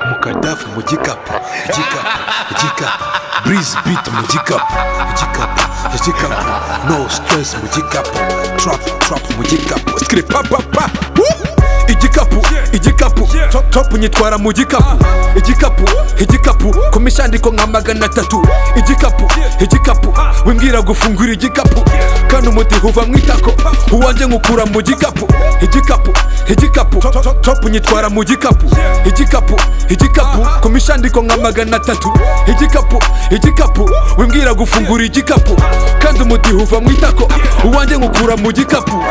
mu kadafu mu gikapu igikapu igikapu burizi biti mu gikapu igikapu igikapu no sitiresi mu gikapu turapu turapu mu gikapu sikire papapa igikapu igikapu top top nyitwara mu gikapu igikapu igikapu ku mishandiko nka magana atatu igikapu igikapu wimbwira gufungura igikapu kandi umudiho uva mu itako uwanjye nkukura mu gikapu igikapu igikapu top, top, top nyitwara mu gikapu igikapu igikapu ku mishandiko nka magana atatu igikapu igikapu wimbwira gufungura igikapu kandi umudiho uva mu itako uwanjye nkukura mu gikapu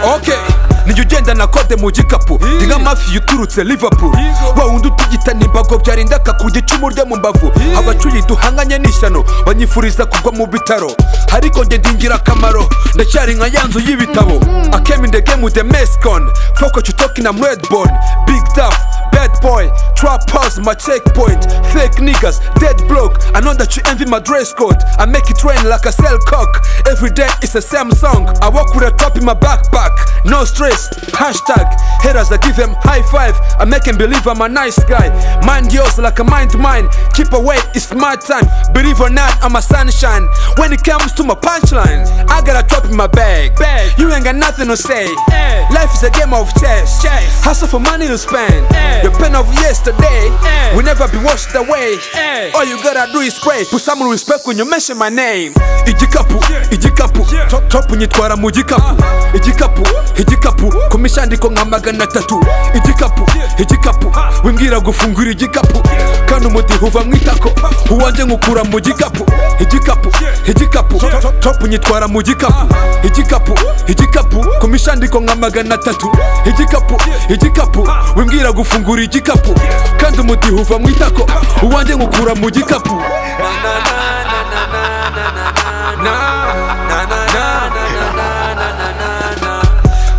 okay niyo ugenda na kode mu gikapu ni nk'amafi uturutse liverpool wa wundi utugitana imbago byarinda akakurya icumu ryo mu mbavu abacuyi duhanganye n'ishyano banyifuriza kugwa mu bitaro ariko njye ndi ingirakamaro ndacyari nka ya nzu y'ibitabo akemi ndege mu the mescon focus you talking am redbone big duff bad boy trap house my checkpoint fake niggas dead block i know that you envy my dress code i make it rain like a cell cock every day is the same song i walk with a top in my backpack no stress hashtag haters i give them high five i make them believe i'm a nice guy mind yours like a mind mine keep away it's my time believe or not i'm a sunshine when it comes to my punchlines i got a drop in my bag, Bag. you ain't got nothing to say Eh. life is a game of chess, Chess. hustle for money to spend Eh. the pain of yesterday Eh. will never be washed away. Eh. All you gotta do is pray. Put some respect when you mention my name. Igikapu, igikapu, top top nyitwara mu gikapu. Igikapu, igikapu, ku mishandiko nka magana atatu. Igikapu, igikapu, wimbwira gufungura igikapu. Kandi umudiho uva mu itako, uwanjye nkukura mu gikapu. Igikapu, igikapu, top, top, top nyitwara mu gikapu. Igikapu, igikapu, ku mishandiko nka magana atatu. Igikapu, igikapu, wimbwira gufungura igikapu. Kandi umudiho uva mu itako, uwanjye nkukura mu gikapu.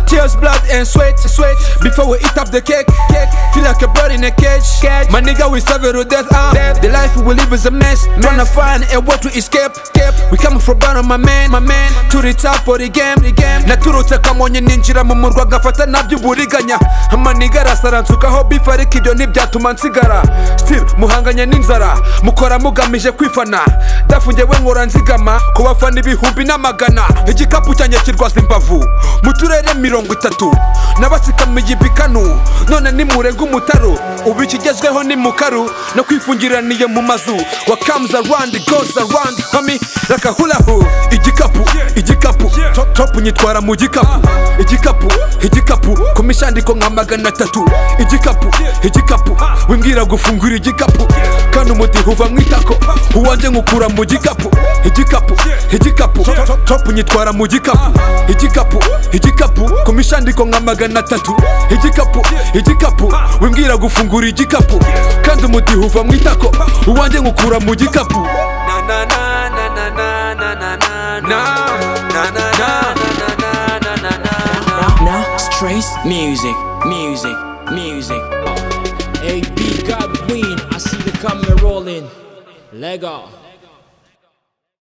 Tears, blood and sweat, sweat. Before we eat up the cake, cake. Feel like a bird in a cage. cage. My nigga, we serve to death. Ah. The life we live is a mess. Tryna find a way to escape. escape. We coming from bottom, my man, my man. To the top of the game, the game. Naturutse kamonye ninjira mu murwa gafata nabyo amaniga arasara nsukaho bifu ariko ibyo ntibyatuma nsigara still muhanganye n'inzara mukora mugamije kwifana dafungewe nkora nzigama ku bafana ibihumbi n'amagana igikapu cyanjye kirwaza imbavu mu turere mirongo itatu n'abatsikamiye ibikanu none nimurega umutaru ubu ikigezweho ni mukaru no kwifungiraniye mu mazu wa comes around goes around homie like a hula hoop igikapu igikapu top top nyitwara mu gikapu igikapu igikapu ku mishandiko nka magana atatu igikapu igikapu wimbwira gufungura igikapu kandi umudiho uva mu itako uwanjye nkukura mu gikapu igikapu igikapu top, top, top nyitwara mu gikapu igikapu igikapu ku mishandiko nka magana atatu igikapu igikapu wimbwira gufungura igikapu kandi umudiho uva mu itako uwanjye nkukura mu gikapu Now, Strays music, music, music. Hey, B God Ween, I see the camera rolling. Lego.